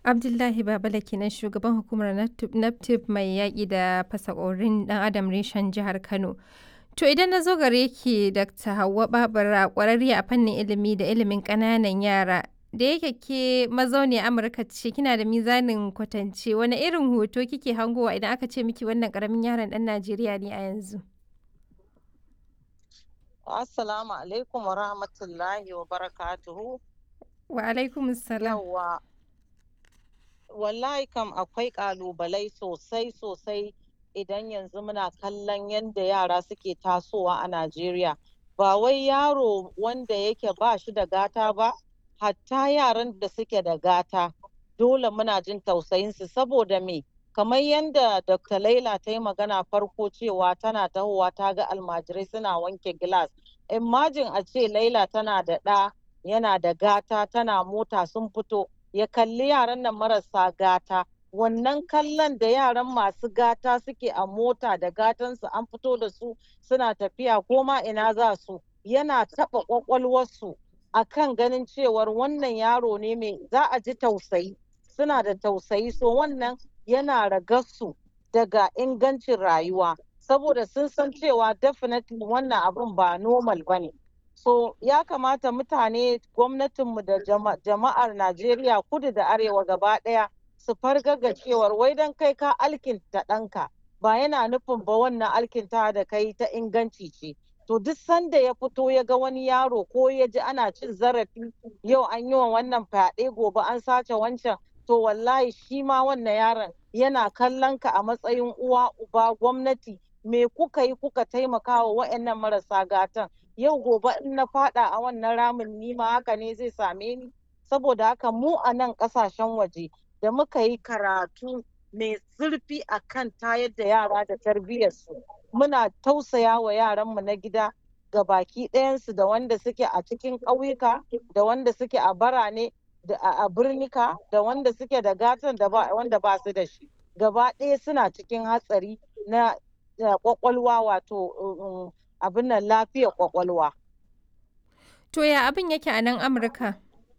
Abdullahi Babala kenan shugaban hukumar NAPTIP mai yaƙi da fasakorin ɗan adam reshen jihar Kano. To idan na zo gare ki Dr. Hauwa Babura ƙwararriya a fannin ilimi da ilimin ƙananan yara. Da yake ke mazauni Amurka ce kina da mizanin kwatance wani irin hoto kike hangowa idan aka ce miki wannan ƙaramin yaron ɗan Najeriya ne a yanzu? Assalamu alaikum wa rahmatullahi wa barakatuhu. Wa alaikum salam. Yawwa. Wallahi kam akwai ƙalubalai sosai sosai idan yanzu muna kallon yadda yara suke tasowa a Najeriya. Ba wai yaro wanda yake ba shi da gata ba, hatta yaran da suke da gata. Dole muna jin tausayinsu saboda me? Kamar yadda Dr. Laila ta yi magana farko cewa tana tahowa ta ga almajirai suna wanke gilas. Imajin a ce Laila tana da ɗa yana da gata tana mota sun fito ya kalli yaran nan marasa gata wannan kallon da yaran masu gata suke a mota da gatansu an fito da su suna tafiya ko ma ina za su yana taɓa ƙwaƙwalwarsu a kan ganin cewar wannan yaro ne mai za a ji tausayi suna da tausayi so wannan yana ragarsu daga ingancin rayuwa saboda sun san cewa definitely wannan abun ba normal ba ne so ya kamata mutane gwamnatinmu da jama'ar najeriya kudu da arewa gaba ɗaya su fargaga cewar wai don kai ka alkinta ɗanka ba yana nufin ba wannan alkinta da kai ta inganci ce to duk sanda ya fito ya ga wani yaro ko ya ji ana cin zarafi yau an yi wa wannan fyaɗe gobe an sace wancan to wallahi shi ma wannan yaron yana kallon ka a matsayin uwa uba gwamnati me kuka yi kuka taimaka wa wa'annan marasa gatan yau gobe in na fada a wannan ramin nima haka ne zai same ni saboda haka mu a nan kasashen waje da muka yi karatu mai zurfi a kan tayar da yara da tarbiyyarsu muna tausaya wa yaranmu na gida ga baki ɗayansu da wanda suke a cikin ƙauyuka da wanda suke a barane da a birnika da wanda suke da gatan da wanda ba su da shi gaba ɗaya suna cikin hatsari na kwakwalwa wato abin nan lafiyar kwakwalwa. To ya abin yake a nan Amurka?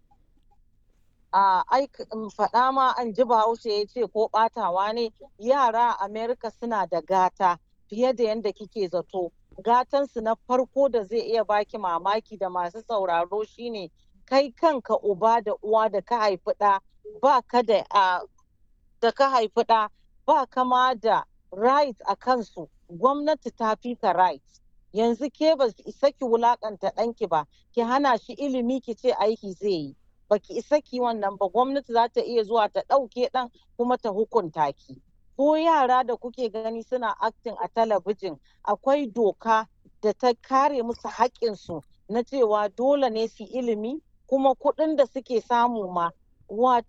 A faɗa ma an ji bahaushe ya ce ko ɓatawa ne yara a Amerika suna da gata fiye da yadda kike zato. Gatansu na farko da zai iya baki mamaki da masu sauraro shine kai kanka uba da uwa da ka haifi ɗa ba ka da da ka haifi ɗa ba kama da right a kansu gwamnati ta fi ka right yanzu ke ba ki isa ki wulakanta ɗanki ba ki hana shi ilimi ki ce aiki zai yi ba ki isa ki wannan ba gwamnati za ta iya zuwa ta ɗauke ɗan kuma ta hukunta ki ko yara da kuke gani suna acting a talabijin akwai doka da ta kare musu haƙƙinsu na cewa dole ne su ilimi kuma kuɗin da suke samu ma wato